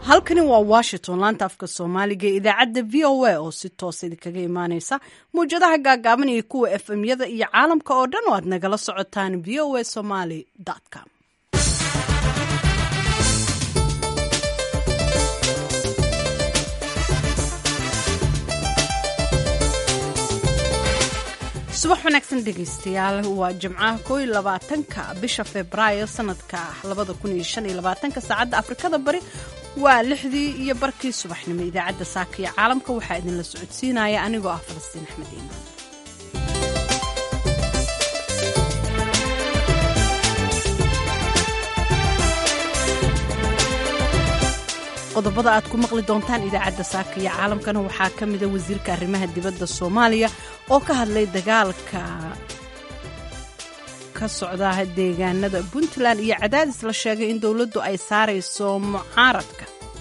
halkani waa washington laanta afka soomaaliga ee idaacadda v o a oo si toosa idinkaga imaaneysa mawjadaha gaagaaban iyo kuwa f m yada iyo caalamka oo dhan oo aad nagala socotaan v o a somaly com subax wanaagsan dhegaystayaal waa jimcaha koo iyo labaatanka bisha febraayo sanadka labada kun iyo shan iyo labaatanka saacadda afrikada bari waa lixdii iyo barkii subaxnimo idaacadda saaka iyo caalamka waxaa idinla socodsiinaya anigoo ah falastiin axmed iimaan qodobada aad ku maqli doontaan idaacadda saaka iyo caalamkana waxaa ka mida wasiirka arrimaha dibadda soomaaliya oo ka hadlay dagaalka ka socda deegaanada puntland iyo cadaadis la sheegay in dowladdu ay saarayso mucaaradka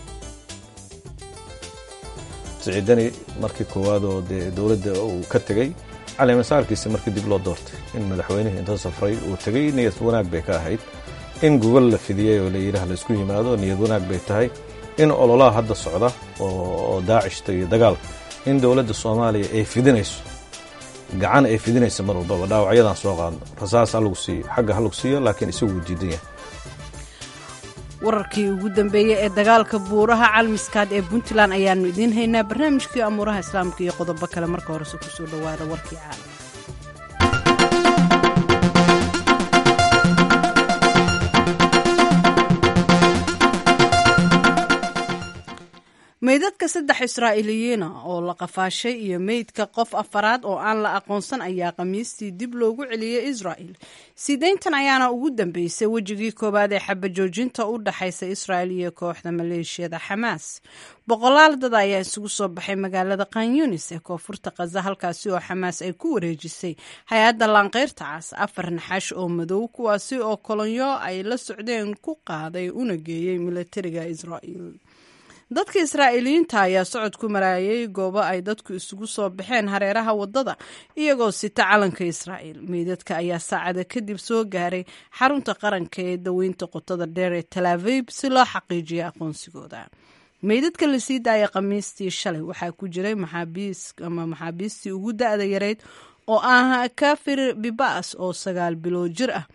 siciidani markii koowaad oo dee dowladda uu ka tegey caleemasaarkiisa markii dib loo doortay in madaxweynihii inta safray uu tegey niyad wanaag bay ka ahayd in gogol la fidiyey oo layidhaah laysku yimaado niyad wanaag bay tahay in ololaha hadda socda oo daacishta iyo dagaalka in dowladda soomaaliya ay fidinayso gacan ay fidinayso mar walbaba dhaawacyadan soo qaadno rasaas ha lagu siiyo xagga ha lagu siiyo laakiin isagu wuu diidan yahay wararkii ugu dambeeyey ee dagaalka buuraha calmiskaad ee puntland ayaannu idiin haynaa barnaamijkii amuuraha islaamka iyo qodobo kale marka horese kusoo dhowaada warkii caalam meydadka saddex israa'iiliyiina oo la qafaashay iyo meydka qof afaraad oo aan la aqoonsan ayaa khamiistii dib loogu celiyey israa'il sideyntan ayaana ugu dambeysay wejigii koowaad ee xabajoojinta u dhaxaysa israa'il iyo kooxda maleeshiyada xamaas boqolaal dad ayaa isugu soo baxay magaalada kanyunis ee koonfurta khaza halkaasi oo xamaas ay ku wareejisay hay-adda laanqeyrta cas afar naxash oo madow kuwaasi oo kolonyo ay la socdeen ku qaaday una geeyey milatariga israa'il dadka israa'iiliyiinta ayaa socod ku maraayay goobo ay dadku isugu soo baxeen hareeraha waddada iyagoo sita calanka israa'iil meydadka ayaa saacada kadib soo gaaray xarunta qaranka ee daweynta qotada dheer ee talaabib si loo xaqiijiyo aqoonsigooda meydadka la sii daaya khamiistii shalay waxaa ku jiray maxaabiis ama maxaabiistii ugu da-da yareyd oo ah kafir bibas oo sagaal bilood jir ah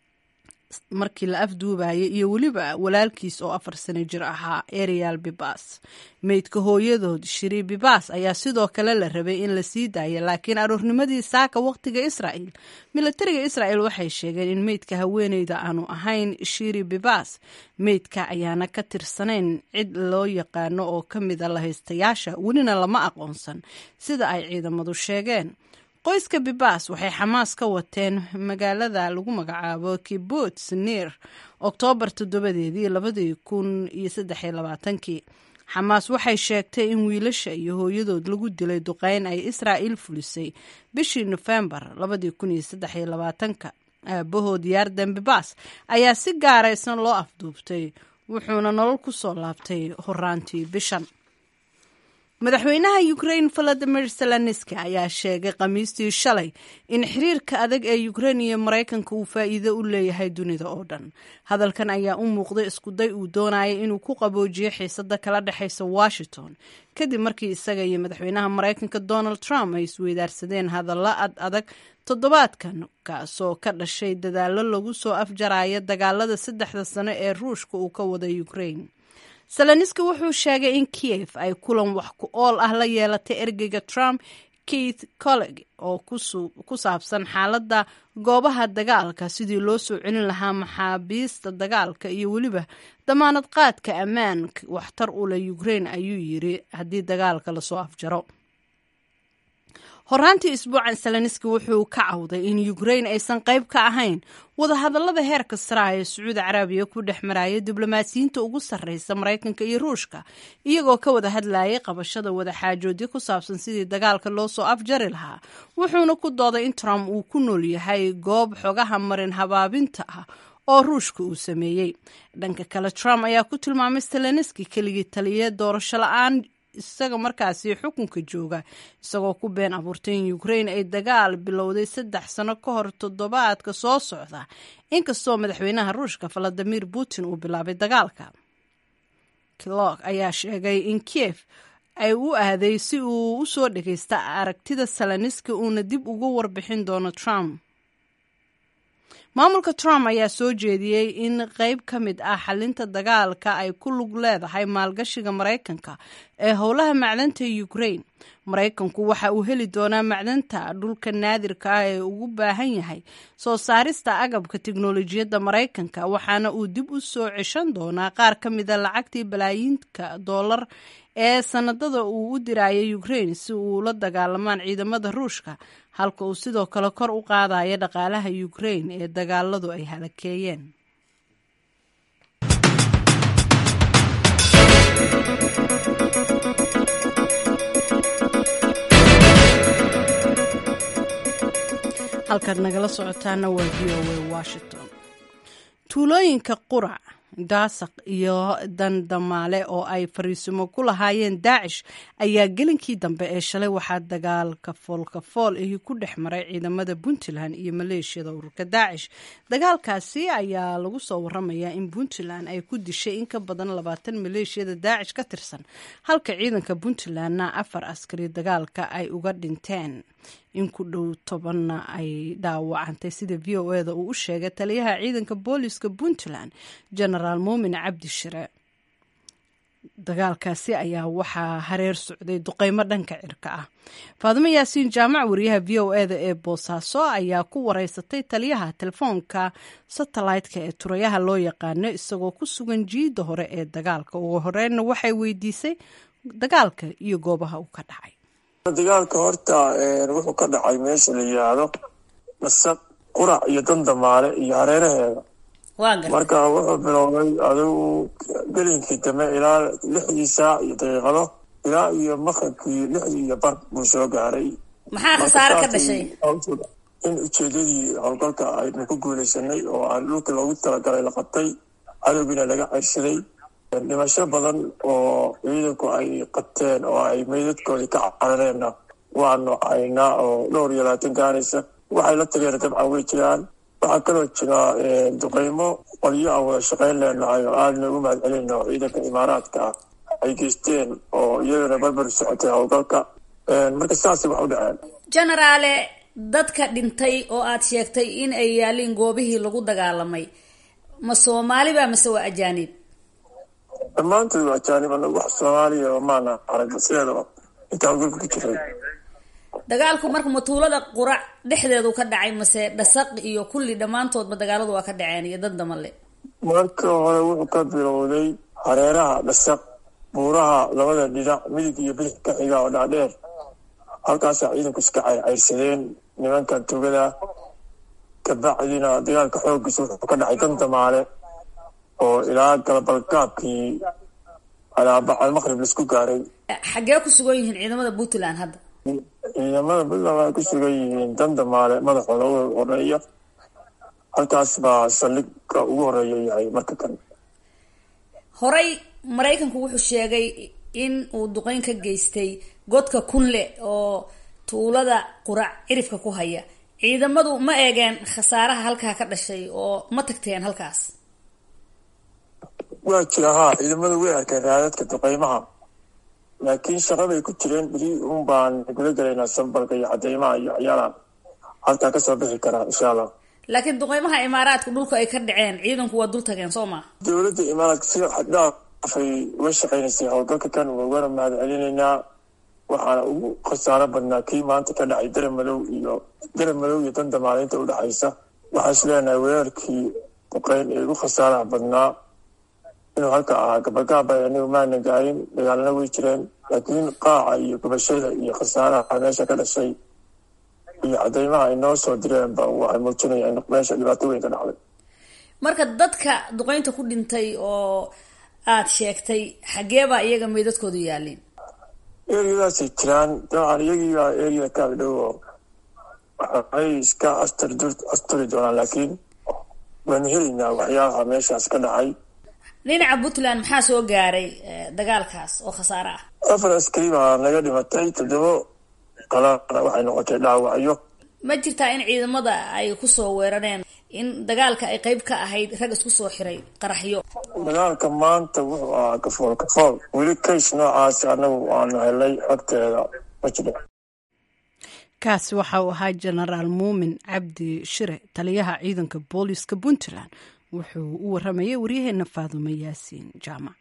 markii la afduubayay iyo weliba walaalkiis oo afar sano jir ahaa arial bibas meydka hooyadood shiri bibas ayaa sidoo kale la rabay in la sii daaya laakiin aroornimadii saaka waqtiga israa'il milatariga israa'il waxay sheegeen in meydka haweeneyda aanu ahayn shiri bibas meydka ayaana ka tirsanayn cid loo yaqaano oo ka mida lahaystayaasha welina lama aqoonsan sida ay ciidamadu sheegeen qoyska bibas waxay xamaas ka wateen magaalada lagu magacaabo kibuts nir oktoobar toddobadeedii labadii kun iyo saddexiyo labaatankii xamaas waxay sheegtay in wiilasha iyo hooyadood lagu dilay duqeyn ay israa'iil fulisay bishii nofembar labadii kun iyo saddexiyo labaatanka aabahood yaardan bibas ayaa si gaaraysan loo afduubtay wuxuuna nolol ku soo laabtay horaantii bishan madaxweynaha ukrain valadimir zelenski ayaa sheegay khamiistii shalay in xiriirka adag ee ukrein iyo maraykanka uu faa'iido u leeyahay dunida oo dhan hadalkan ayaa u muuqday iskuday uu doonayay inuu ku qaboojiyo xiisada kala dhexaysa washington kadib markii isaga iyo madaxweynaha maraykanka donald trump ay isweydaarsadeen hadalla ad adag toddobaadkan kaasoo ka dhashay dadaallo lagu soo afjaraya dagaalada saddexda sano ee ruushka uu ka wada ukrain seleniski wuxuu sheegay in kiev ay kulan wax ku ool ah la yeelatay ergeyga trump keith colleg oo ku saabsan xaaladda goobaha dagaalka sidii loo soo celin lahaa maxaabiista dagaalka iyo weliba damaanad qaadka ammaan waxtar u leh ukrain ayuu yiri haddii dagaalka lasoo afjaro horaantii isbuucan seleniski wuxuu ka cawday in ukrain aysan qayb ka ahayn wadahadallada heerka saraha ee sacuudi carabiya ku dhex maraya diblomaasiyiinta ugu sarreysa maraykanka iyo ruushka iyagoo ka wada hadlayay qabashada wadaxaajoodyo ku saabsan sidii dagaalka loo soo afjari lahaa wuxuuna ku dooday in trump uu ku nool yahay goob xogaha marin habaabinta ah oo ruushka uu sameeyey dhanka kale trump ayaa ku tilmaamay seleniski keligii taliya doorasho la-aan isaga markaasi xukunka jooga isagoo ku been abuurtay in ukrain ay dagaal bilowday saddex sano ka hor toddobaadka soo socda inkastoo madaxweynaha ruushka valadimir putin uu bilaabay dagaalka kilog ayaa sheegay in kiev ay u aaday si uu u soo dhagaysta aragtida salaniski uuna dib uga warbixin doono trump maamulka trump ayaa soo jeediyey in qeyb ka mid ah xalinta dagaalka ay ku lug leedahay maalgashiga maraykanka ee howlaha macdanta ukraine maraykanku waxa uu heli doonaa macdanta dhulka naadirka ah ee ugu baahan yahay soo saarista agabka tiknolojiyadda maraykanka waxaana uu dib u soo ceshan doonaa qaar ka mida lacagtii balaayiinka dollar ee sanadada uu u dirayay ukraine si uu la dagaalamaan ciidamada ruushka halka uu sidoo kale kor u qaadaya dhaqaalaha ukraine ee dagaaladu ay halakeeyeen halkaad nagala socotaana waa v o a washington tuulooyinka qurac daasaq iyo dandamaale oo ay fariisimo ku lahaayeen daacish ayaa gelinkii dambe ee shalay waxaa dagaalka foolkafool ahi ku dhex maray ciidamada puntland iyo maleeshiyada ururka daacish dagaalkaasi ayaa lagu soo waramayaa in puntland ay ku dishay in ka badan labaatan maleeshiyada daacish ka tirsan halka ciidanka puntlandna afar askari dagaalka ay uga dhinteen in ku dhow tobanna ay dhaawacantay sida v o eda uu u sheegay taliyaha ciidanka booliska puntland genaraal muumin cabdi shire dagaalkaasi ayaa waxaa hareer socday duqeymo dhanka cirka ah faadimo yaasiin jaamac wariyaha v o eda ee boosaaso ayaa ku wareysatay taliyaha telefoonka satellite-ka ee turayaha loo yaqaano isagoo ku sugan jiidda hore ee dagaalka ugu horeynna waxay weydiisay dagaalka iyo goobaha uu ka dhacay dagaalka horta wuxuu ka dhacay meesha la yidhaahdo masaq qurac iyo dandamaale iyo hareeraheeda marka wuxuu bilowday adigu gelinkii dambe ilaa lixdii saac iyo daqiiqado ilaa iyo maqribkii lixdii iyo bar buu soo gaaray maxaa khasaare ka dhashay in ujeedadii howlgalka aynu ku guuleysanay oo aan dhulka loogu talagalay la qabtay cadowgiina laga ceyrsaday dhimasho badan oo ciidanku ay qabteen oo ay meydadkoodii ka carareenna waanu haynaa oo dhowr iyo labaatan gaaraysa waxay la tageen dabcan way jiraan waxaa kaloo jira duqeymo qolyo aan wada shaqayn leenahay oo aadna ugu mahad celino ciidanka imaaraadka ah ay geysteen oo iyadana barbar socotay howlgalka marka saasay wax u dhaceen genaraale dadka dhintay oo aad sheegtay in ay yaaliin goobihii lagu dagaalamay ma soomaaliba mase waa ajaanib dhammaantood waa ajaanib anagu wax soomaaliya maana arag sideedaba intaa howlgalka ku jiray dagaalku marka matuulada qurac dhexdeedu ka dhacay mase dhasaq iyo kulli dhammaantoodba dagaaladu waa ka dhaceen iyo dad damale marka hore wuxuu ka bilowday hareeraha dhasaq buuraha labada dhinac midig iyo bidix ka xiga oo dhaadheer halkaasaa ciidanku iska cayrsadeen nimankan tugada kabacdina dagaalka xooggiisa wuxuu ka dhacay dandamaale oo ilaa galabalgaabkii alaabacad maqrib laisku gaaray xaggee ku sugan yihiin ciidamada puntland hadda ciidamada puntland waxay ku sugan yihiin dandamaale madaxooda u horeeya halkaas baa saldhigga ugu horeeya yahay marka kale horey maraykanku wuxuu sheegay in uu duqeyn ka geystay godka kunle oo tuulada qurac cirifka ku haya ciidamadu ma eegeen khasaaraha halkaa ka dhashay oo ma tagteen halkaas waa jira haa ciidamadu way arkeen raadadka duqeymaha laakiin shaqaday ku jireen beri un baan guda gelaynaa sambalka iyo cadeymaha iyo waxyaalaha halkaa kasoo bixi karaa insha allah laakiin duqeymaha imaaraadka dhulka ay ka dhaceen ciidanku waa dul tageen soo maa dowladda imaaraadka si xaddhaafay uga shaqaynaysay howlgalka kan waagana mahad celinaynaa waxaana ugu khasaaro badnaa kii maanta ka dhacay darab madow iyo darab madow iyo dandamaalinta udhexaysa waxaan is leenahay weerarkii duqeyn ee ugu khasaaraha badnaa inuu halka ahaa gabagaaba anigu maana gaarin dagaalana way jireen laakiin qaaca iyo gubashada iyo khasaaraha meesha ka dhashay iyo cadeymaha ay noo soo direenba waxay muujinaya in meesha dhibaato weyn ka dhacday marka dadka duqeynta ku dhintay oo aad sheegtay xageebaa iyaga meydadkoodu yaaliin eriyadaasay jiraan dabcan iyagiibaa eriya kaag dhow oo waxay iska asturi asturi doonaan laakiin waanu helaynaa waxyaalaha meeshaas ka dhacay dhinaca puntland maxaa soo gaaray dagaalkaas oo khasaare ah afar askari baa naga dhimatay toddobo kalana waxay noqotay dhaawacyo ma jirtaa in ciidamada ay kusoo weerareen in dagaalka ay qeyb ka ahayd rag isku soo xiray qaraxyo dagaalka maanta wuxuu ahaa kafool kafool weli kays noocaasi annagu aanu helay xogteeda ma jiro kaasi waxa uu ahaa jenaraal muumin cabdi shire taliyaha ciidanka booliiska puntland wuxuu u waramayay waryaheena faadumo yaasiin jaamac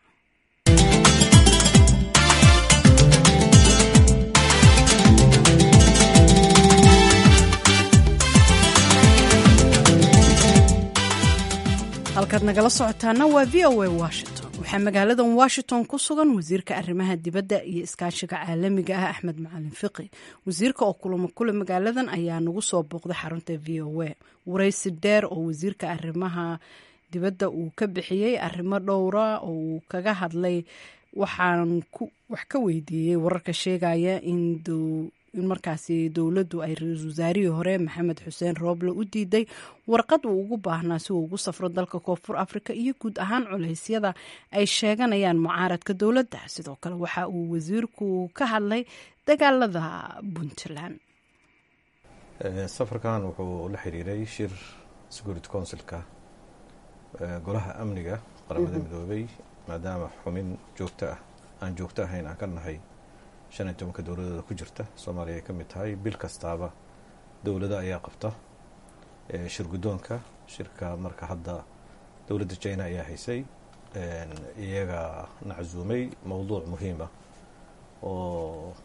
halkaad nagala socotaana waa v o a washington waxaa magaaladan washington ku sugan wasiirka arrimaha dibadda iyo iskaashiga caalamiga ah axmed macalin fiqi wasiirka oo kulamo kule magaaladan ayaa nagu soo booqday xarunta v o a waraysi dheer oo wasiirka arrimaha dibadda uu ka bixiyey arrimo dhowra oo uu kaga hadlay waxaan wax ka weydiiyey wararka sheegaya in in markaasi dowladdu ay ra-iisul wasaarihii hore maxamed xuseen rooble u diiday warqad uu ugu baahnaa si uu ugu safro dalka koonfur afrika iyo guud ahaan culeysyada ay sheeganayaan mucaaradka dowladda sidoo kale waxa uu wasiirku ka hadlay dagaalada puntland safarkan wuxuu la xiriiray shir security councilka golaha amniga qaramada midoobay maadaama xumin joogto ah aan joogto ahayn aan ka nahay shan iyo tobanka dowladooda ku jirta soomaaliya ay ka mid tahay bil kastaaba dowlado ayaa qabta shir guddoonka shirka marka hadda dowladda china ayaa haysay iyaga naczuumay mowduuc muhiima oo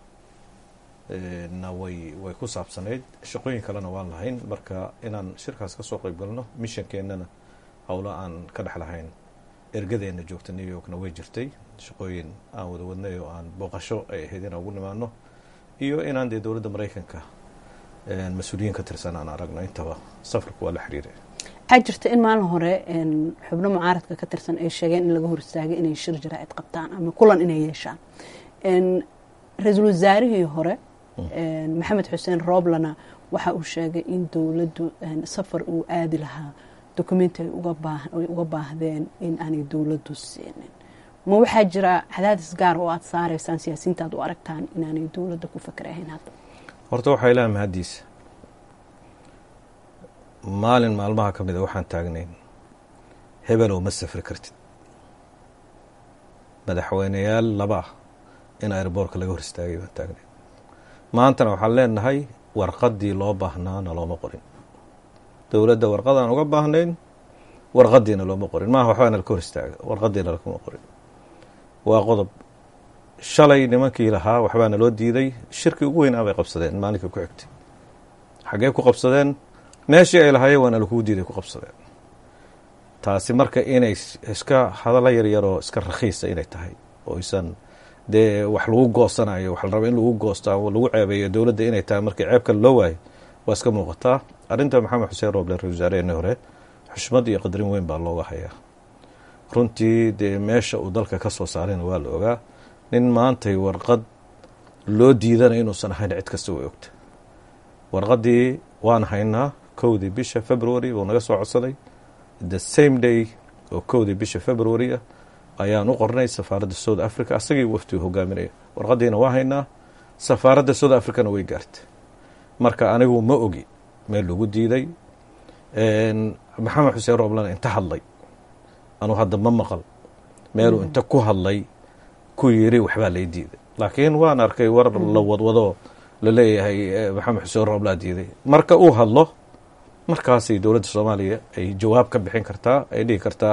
na way way ku saabsanayd shaqooyin kalena waan lahayn marka inaan shirkaas ka soo qayb galno mishankeennana howlo aan ka dhex lahayn ergadeenna joogta new yorkna way jirtay shaqooyin aan wada wadnay oo aan booqasho ay ahayd inaan ugu nimaano iyo inaan dee dowladda maraykanka mas-uuliyiin ka tirsan aan aragno intaba safarku waa la xiriiray waxaa jirta in maalin hore xubno mucaaradka ka tirsan ay sheegeen in laga hor istaagay inay shir jaraa'id qabtaan ama kulan inay yeeshaan ra-iisul wasaarihii hore maxamed xuseen rooblana waxa uu sheegay in dowladdu safar uu aadi lahaa dokumenti ay uga baahdeen in aanay dowladdu siinin ma waxaa jira cadaadis gaar oo aada saaraysaan siyaasiyiinta aad u aragtaan inaanay dowladda ku fakerahayn hadda horta waxaa ilaha mahaddiisa maalin maalmaha ka mida waxaan taagnayn hebelow ma safri kartid madaxweyneyaal laba ah in airboortka laga hor istaagay baan taagnayn maantana waxaan leenahay warqaddii loo baahnaana looma qorin dowladda warqadaan uga baahnayn warqadiina looma qorin maaha waxbaana laka hor istaaga warqadiina lakuma qorin waa qodob shalay nimankii lahaa waxbaana loo diiday shirkii ugu weynaa bay qabsadeen maalinkai ku xigtay xaggee ku qabsadeen meeshii ay lahaayeen waana lakugu diiday ku qabsadeen taasi marka inay iska hadalla yaryaroo iska rakhiisa inay tahay oo isan dee wax lagu goosanayo wax la raba in lagu goosto ama lagu ceebeeyo dowladda inay tahay markii ceeb kale loo waayo waa iska muuqataa arrinta maxamed xuseen rooble ra-isul wasaareheenii hore xushmad iyo qadarin weyn baa looga hayaa runtii dee meesha uu dalka ka soo saarayna waa la ogaa nin maantay warqad loo diidana inuusan ahayn cid kasta way ogta warqaddii waan haynaa kowdii bisha february buu naga soo codsaday the same day oo kowdii bisha february ah ayaan u qornay safaaradda south africa asagii waftigu hogaaminaya warqaddiina waa haynaa safaaradda south africana way gaarta marka anigu ma ogi meel lagu diiday maxamed xuseen rooblana inta hadlay anuu hadda ma maqal meeluu inta ku hadlay ku yiri waxbaa lay diiday laakiin waan arkay war la wadwado la leeyahay maxamed xuseen rooblaa diiday marka uu hadlo markaasay dowladda soomaaliya ay jawaab ka bixin kartaa ay dhihi kartaa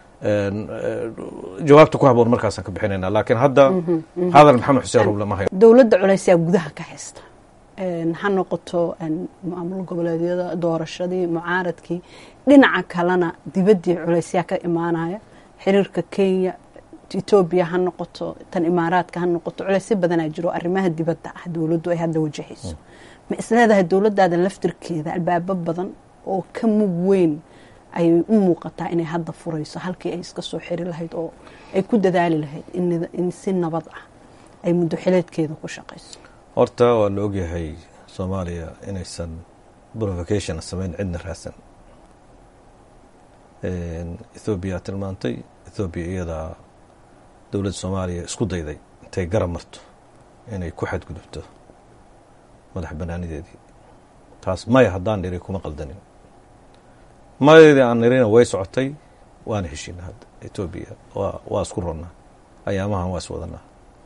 jawaabta ku haboon markaasaan ka bixinayna laakiin hadda hadal maxamed xuseen rooble ma hayo dowladda culeysyaa gudaha ka haysta ha noqoto maamul goboleedyada doorashadii mucaaradkii dhinaca kalena dibaddii culeysyaa ka imaanaya xiriirka kenya etoobiya ha noqoto tan imaaraadka ha noqoto culeysyo badanaa jiro arrimaha dibadda ah dowladdu ay hadda wajahayso ma isleedahay dowladdaada laftirkeeda albaabo badan oo ka mug weyn ayay u muuqataa inay hadda furayso halkii ay iska soo xiri lahayd oo ay ku dadaali lahayd in si nabad ah ay muddo xileedkeeda ku shaqayso horta waa la ogyahay soomaaliya inaysan provocation samayn cidna raadsan ethoobiya tilmaantay ethoobiya iyadaa dowladda soomaaliya isku dayday intay garab marto inay ku xadgudubto madax banaanideedii taas maya haddaan dhiri kuma qaldanin madeedii aan nirina way socotay waana heshiina hadda etoobiya waa isku ronnaa ayaamahan waa is wadanaa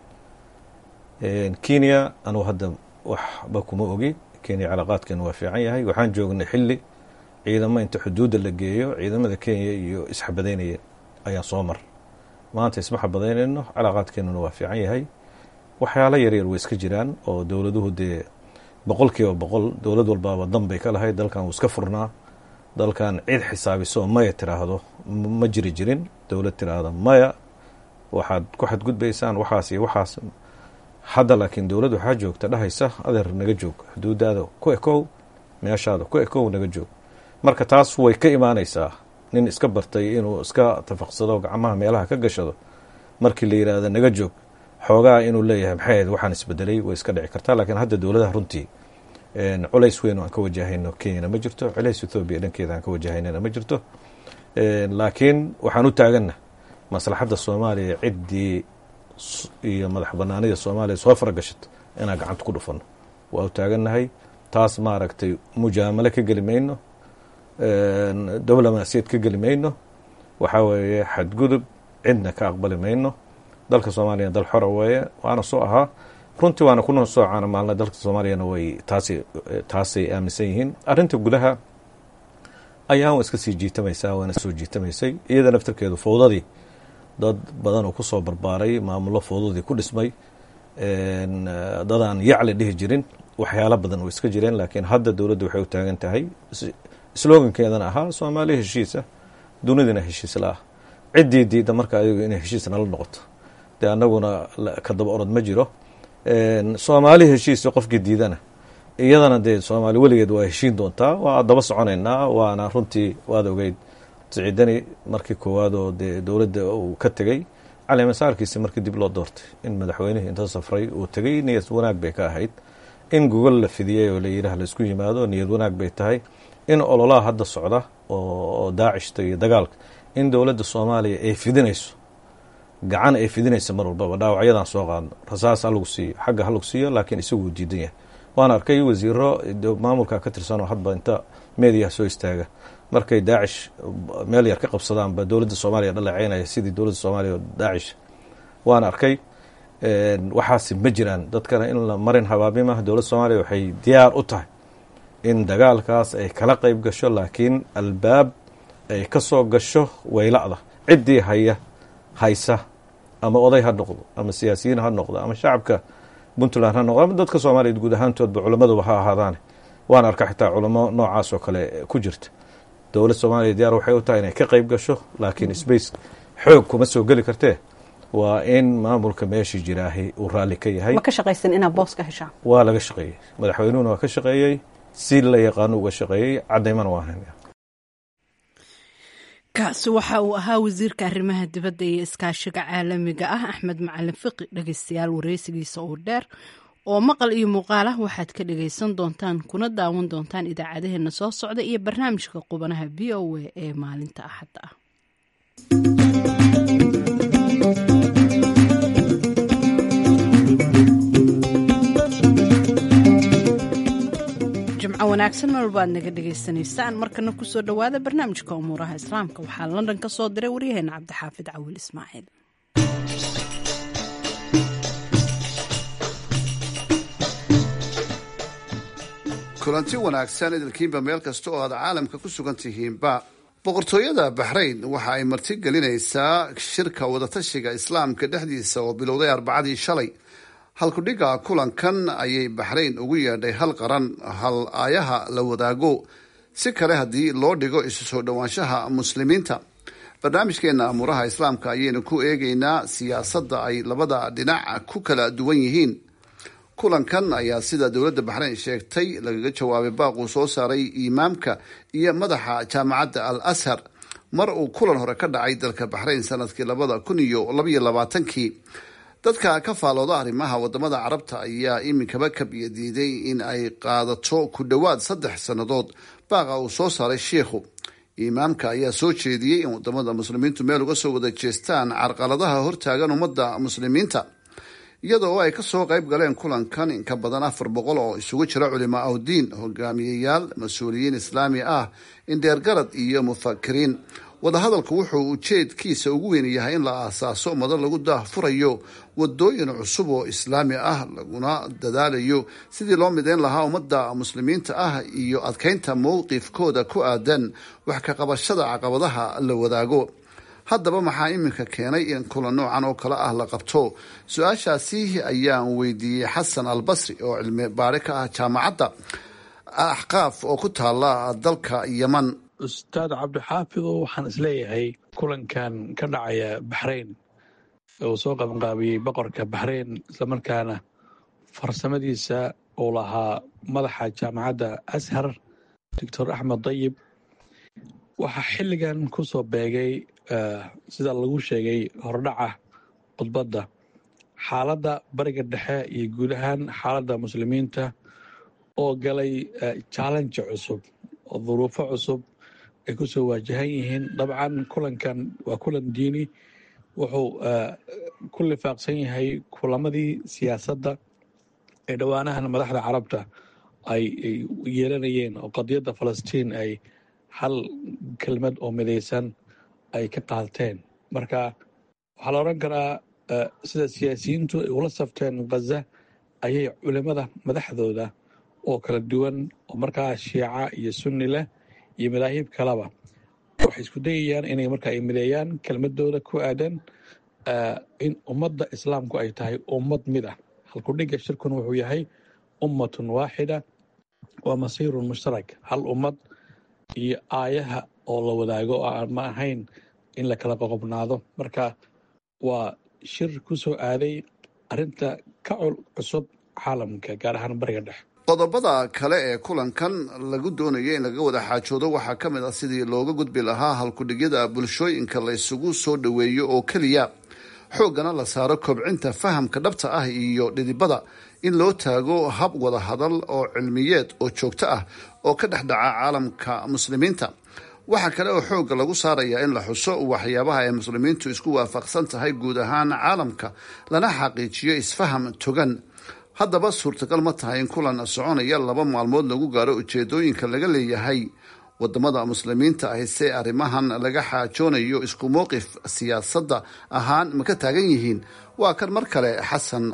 kenya anugu hadda waxba kuma ogi kenya calaaqaadkeena waa fiican yahay waxaan joognay xilli ciidamo inta xuduudda la geeyo ciidamada kenya iyo isxabadaynaya ayaan soo mar maanta isma xabadaynayno calaaqaadkeenuna waa fiican yahay waxyaalo yaryar way iska jiraan oo dowladuhu dee boqol kiiba boqol dowlad walbaaba dan bay ka lahayd dalkan wuu iska furnaa dalkan cid xisaabiso maya tiraahdo ma jiri jirin dowlad tiraahda maya waxaad ku xadgudbaysaan waxaas iyo waxaas hadda laakiin dowladd waxaa joogta dhahaysa adeer naga joog xuduudaada ku ekow meeshaada ku ekow naga joog marka taas way ka imaanaysaa nin iska bartay inuu iska tafaqsado gacmaha meelaha ka gashado markii la yidhaahdo naga joog xoogaa inuu leeyahay maxay ahayd waxaan isbedelay way iska dhici kartaa laakiin hadda dowladaha runtii culays weyn aan ka wajahayno kenyana ma jirto culays ethoobiya dhankeeda aan ka wajahaynana ma jirto laakiin waxaan u taaganna maslaxadda soomaaliya ciddii iyo madax banaanida soomaaliya soo faragashato inaan gacanta ku dhufano waa u taagannahay taas maaragtay mujaamalo ka geli mayno diblomaasiyad ka geli mayno waxaa weeye xadgudub cidna ka aqbali mayno dalka soomaaliya dal xora weeye waana soo ahaa runtii waana kuna soo caana maalna dalka soomaaliyana way taasi taasay aaminsan yihiin arrinta gudaha ayaan iska sii jiitamaysaa waana soo jiitamaysay iyada naftarkeedu fowdadii dad badan oo kusoo barbaaray maamullo fowdadii ku dhismay dadaan yacli dhihi jirin waxyaalo badan oo iska jireen laakiin hadda dowladda waxay u taagan tahay slogankeedana ahaa soomaaliya heshiisa dunidana heshiis la ah ciddii diidda marka ayagu inay heshiis nala noqoto dee annaguna ka daba orod ma jiro soomaali heshiisa qofkii diidana iyadana dee soomaali weligeed waa heshiin doontaa waa daba soconaynaa waana runtii waad ogeyd siciidani markii koowaad oo dee dowladda uu ka tegey caleemasaarkiisi markii dib loo doortay in madaxweynihii inta safray uu tegey niyad wanaag bay ka ahayd in gogol la fidiyey oo layidhaah laisku yimaado niyad wanaag bay tahay in ololaha hadda socda oo daacishta iyo dagaalka in dowladda soomaaliya ay fidinayso gacan ay fidinaysa mar walbaba dhaawacyadan soo qaadno rasaas ha lagu siiyo xagga ha lagu siiyo laakiin isaguu diidan yahay waan arkay wasiiro maamulka ka tirsanoo hadba inta meediyaha soo istaaga markay daacish meel yar ka qabsadaanba dowladda soomaaliya dhaleeceynaya sidii dowladda soomaaliya daacish waan arkay waxaasi ma jiraan dadkana in la marin habaabimah dowladda soomaaliya waxay diyaar u tahay in dagaalkaas ay kala qeyb gasho laakiin albaab ay ka soo gasho wayla'da ciddii haya haysa ama oday ha noqdo ama siyaasiyiin ha noqdo ama shacabka puntland ha noqdo ama dadka soomaaliya guud ahaantoodba culammaduba ha ahaadaane waan arka xitaa culamo noocaas oo kale ku jirta dowlad soomaaliya diyaar waxay u tahay inay ka qeyb gasho laakiin space xoog kuma soo geli kartee waa in maamulka meeshii jiraahi uu raalli ka yahay ma ka shaqaysan inaad boos ka heshaan waa laga shaqeeyey madaxweynuhuna waa ka shaqeeyey si la yaqaano uga shaqeeyey cadaymana waa haynaya kaasi waxa uu ahaa wasiirka arrimaha dibadda iyo iskaashiga caalamiga ah axmed macalin fiqi dhegeystayaal wareysigiisa oo dheer oo maqal iyo muuqaal ah waxaad ka dhagaysan doontaan kuna daawan doontaan idaacadaheena soo socda iyo barnaamijka qubanaha v o a ee maalinta axadda ah jimco wanaagsan mar walba aad naga dhagaysanaysaan markana kusoo dhowaada barnaamijka umuuraha islaamka waxaa london ka soo diray waryaheena cabdixaafid cawil ismaaciil kulanti wanaagsan idilkiinba meel kasta oo aad caalamka ku sugan tihiinba boqortooyada baxrayn waxa ay marti gelinaysaa shirka wadatashiga islaamka dhexdiisa oo bilowday arbacadii shalay halkudhiga kulankan ayay baxrayn ugu yeedhay hal qaran hal aayaha la wadaago si kale haddii loo dhigo isu soo dhowaanshaha muslimiinta barnaamijkeena amuuraha islaamka ayaynu ku eegaynaa siyaasadda ay labada dhinac ku kala duwan yihiin kulankan ayaa sida dowladda baxrayn sheegtay lagaga jawaabay baaquu soo saaray imaamka iyo madaxa jaamacadda al ashar mar uu kulan hore ka dhacay dalka baxrayn sanadkii labada kun iyo labaiyo labaatankii dadka ka faalooda arrimaha wadamada carabta ayaa iminkaba kabiya diiday in ay qaadato ku dhowaad saddex sannadood baaqa uu soo saaray sheikhu imaamka ayaa soo jeediyey in wadamada muslimiintu meel uga soo wada jeestaan carqaladaha hortaagan ummadda muslimiinta iyadoo ay kasoo qayb galeen kulankan in ka badan afar boqol oo isugu jira culimaa awdiin hogaamiyeyaal mas-uuliyiin islaami ah indheergarad iyo mufakiriin wadahadalku wuxuu ujeedkiisa ugu weyn yahay in la aasaaso ummado lagu daahfurayo wadooyin cusub oo islaami ah laguna dadaalayo sidii loo mideyn lahaa ummadda muslimiinta ah iyo adkeynta mowqifkooda ku aadan wax ka qabashada caqabadaha la wadaago haddaba maxaa iminka keenay in kulan noocan oo kale ah la qabto su-aashaasi ayaan weydiiyey xasan albasri oo cilmi baari ka ah jaamacadda axqaaf oo ku taala dalka yeman ustaad cabdixaafido waxaan isleeyahay kulankan ka dhacaya baxrayn uu soo qabanqaabiyey boqorka baxrayn islamarkaana farsamadiisa uu lahaa madaxa jaamacadda ashar doctor axmed dayib waxaa xilligan ku soo beegay sida lagu sheegay hordhaca khudbadda xaaladda bariga dhexe iyo guud ahaan xaaladda muslimiinta oo galay challenge cusub oo duruufo cusub ay ku soo waajahan yihiin dabcan kulankan waa kulan diini wuxuu ku lifaaqsan yahay kulamadii siyaasadda ee dhowaanahan madaxda carabta ay yeelanayeen oo qadiyadda falastiin ay hal kelmad oo midaysan ay ka qaateen marka waxaa la odhan karaa sida siyaasiyiintu ay ula safteen khaza ayay culimada madaxdooda oo kala duwan oo markaa shiica iyo sunni leh iyo madaahib kaleba waxay isku dayayaan inay marka ay mideeyaan kelmadooda ku aadan in ummadda islaamku ay tahay ummad mid ah halkudhigga shirkun wuxuu yahay ummatun waaxida waa masiirun mushtarak hal ummad iyo aayaha oo la wadaago oo aan ma ahayn in la kala qoqobnaado marka waa shir ku soo aaday arrinta ka cusub caalamka gaar ahaan bariga dhexe qodobada kale ee kulankan lagu doonaya in laga wada xaajoodo waxaa ka mid ah sidii looga gudbi lahaa halkudhigyada bulshooyinka la isugu soo dhoweeyo oo keliya xooggana la saaro kobcinta fahamka dhabta ah iyo dhidibada in loo taago hab wada hadal oo cilmiyeed oo joogto ah oo ka dhex dhaca caalamka muslimiinta waxaa kale oo xoogga lagu saarayaa in la xuso waxyaabaha ay muslimiintu isku waafaqsan tahay guud ahaan caalamka lana xaqiijiyo isfaham togan haddaba suurtagal ma tahay in kulan soconaya laba maalmood lagu gaaro ujeedooyinka laga leeyahay wadamada muslimiinta ahi se arrimahan laga xaajoonayo isku mowqif siyaasadda ahaan ma ka taagan yihiin waa kan mar kale xasan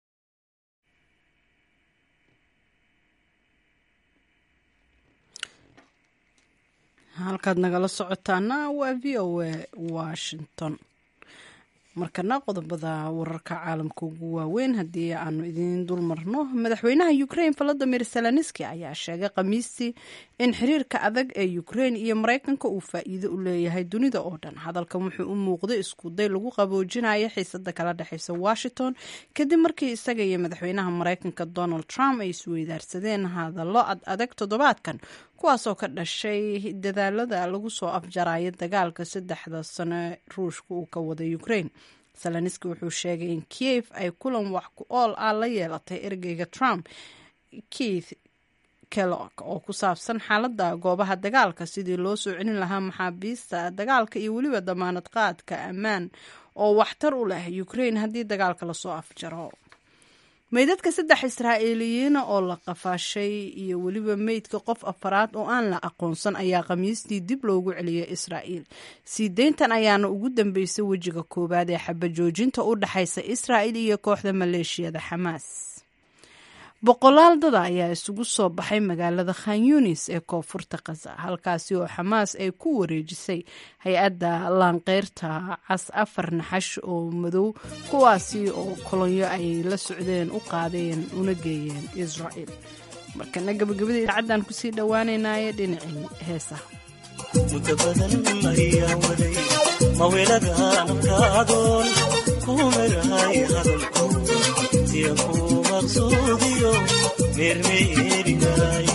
halkaad nagala socotaana waa v o a washington markana qodobada wararka caalamka ugu waaweyn haddii aanu idiin dul marno madaxweynaha ukrain volodimir zelenski ayaa sheegay khamiistii in xiriirka adag ee ukrain iyo mareykanka uu faa-iido u leeyahay dunida oo dhan hadalkan wuxuu u muuqday iskuday lagu qaboojinayo xiisada kala dhexeysa washington kadib markii isaga iyo madaxweynaha mareykanka donald trump ay isweydaarsadeen hadallo ad adag toddobaadkan kuwaasoo ka dhashay dadaalada lagu soo afjarayo dagaalka saddexda sano ruushka uu ka wada ukrain zelenski wuxuu sheegay in kiev ay kulan wax ku ool ah la yeelatay ergeyga trump keith kellog oo ku saabsan xaaladda goobaha dagaalka sidii loo soo celin lahaa maxaabiista dagaalka iyo weliba damaanad qaadka ammaan oo waxtar u leh ukrain haddii dagaalka lasoo afjaro meydadka saddex israa'iiliyiina oo la qafaashay iyo weliba meydka qof afaraad oo aan la aqoonsan ayaa khamiistii dib loogu celiyay israa'iil sii deyntan ayaana ugu dambeysay wejiga koowaad ee xabajoojinta u dhexaysa israa'il iyo kooxda maleeshiyada xamaas boqolaal dada ayaa isugu soo baxay magaalada khan yunis ee koonfurta khaza halkaasi oo xamaas ay ku wareejisay hay-adda laanqeyrta cas afar naxash oo madow kuwaasi oo kolonyo ay la socdeen u qaadeen una geeyeen israa'iil markana gabagabada idaacaddan kusii dhowaanaynaye dhinacii heesaha muddo badan ayaa waday maweladaankadoon kumagahay hadalko siya ku maqsuudiyo meermeerinay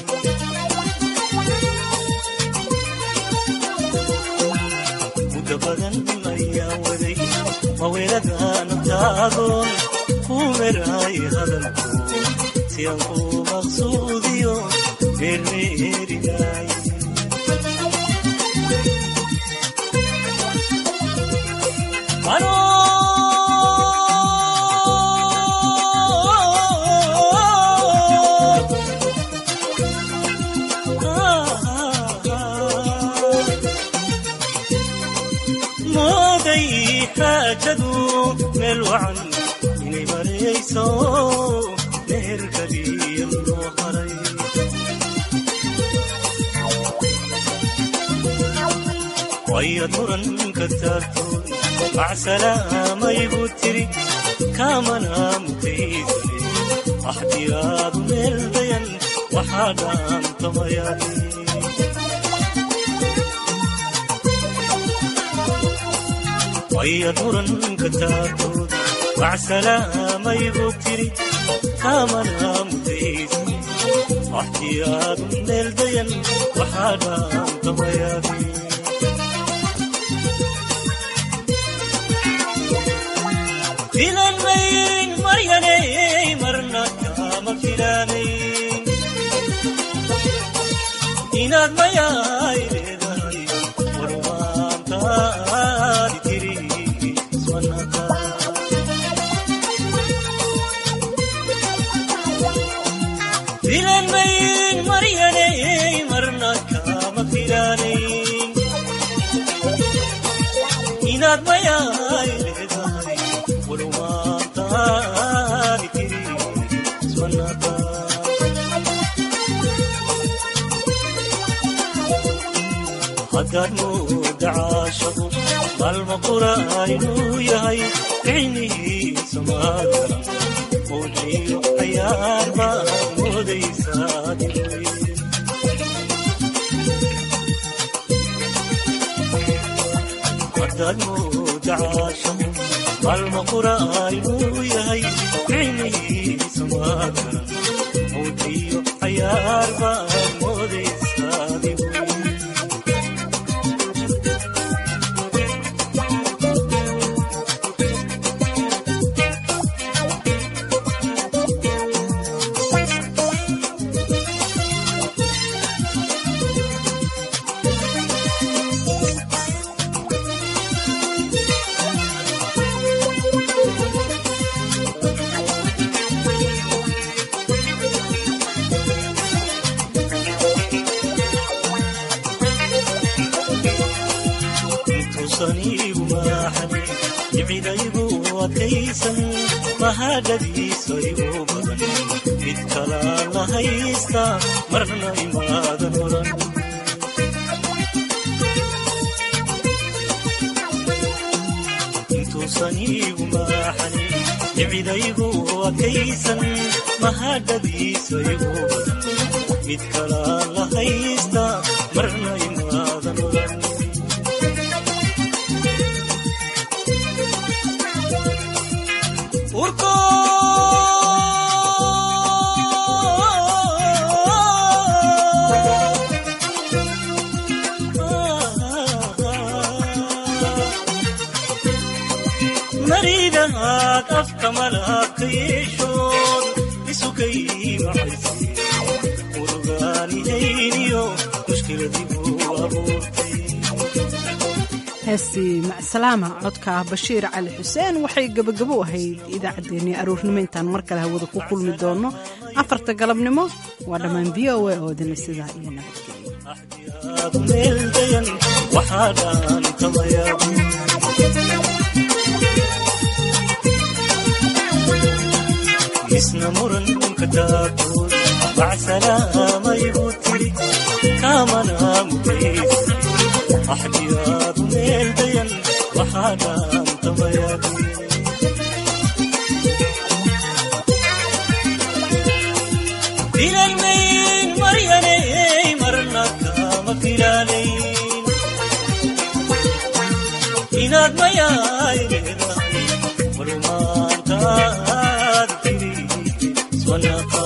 muddo badan ayaa waday maweladaankadoon kumagahay hadalko siya ku maqsuudiyo meermeerinay xaajadu meel wacan inay marayso meherkaliya loo haray wayad muranka taagtoon macsalaamayigu tiri kaamana mutaysane axdiyaadu meel dayan waxaa dhaantamayaaye wayad muranka taagtood macsalaamayigu tiri kaamana mutaysane axdiyaadu meel dayan waxaa dhaantamayaaye filanmayn maryanay marna kama filanayn inaad mayaay leedahay warwaantaadi tiri ismanaka filanmayn maryanay marna kama filanayn inaad mayaay leedahay warwaantaadi tiri ismanaka haddaad mooda caashaqu maalma qura inuu yahay cilmihiisa maagaran mawciyo cayaar baad moodaysaa diray haddaad mooda caashaqu maalma qura inuu yahay cilmihiisa maagaran mawciyo cayaar baad moodaysaa diray intuusaniigu maaxan jibcidaygu adkaysan mahadhadiisa igu badan mid kalaa la haysta marna imaadan odhan intuusaniigu maaxan jibcidaygu adkaysan mahadhadiisa igu badan mid kalaa la haysta marna imaadan odhan urko maridahaad afka malaabka yeeshood isukay maxayse urugaanihayniyo mushkiladiibuu abuurtay heestii macsalaama codka ah bashiir cali xuseen waxay gebagabo u ahayd idaacaddeenii aroornimo intaan mar kale hawada ku kulmi doonno afarta galabnimo waa dhammaan v o a oo idinla sidaa iyo nabadgelyo meel dayan waxaa dhaantamaya isna muranka taagtood macsalaamayigu tiri kaamana mutaysa axdiyaadu meel dayan waxaa dhaantamaya filanmayn maryanay marna kama filanayn inaad mayaay leedahay warmaantaad tiri iswanaka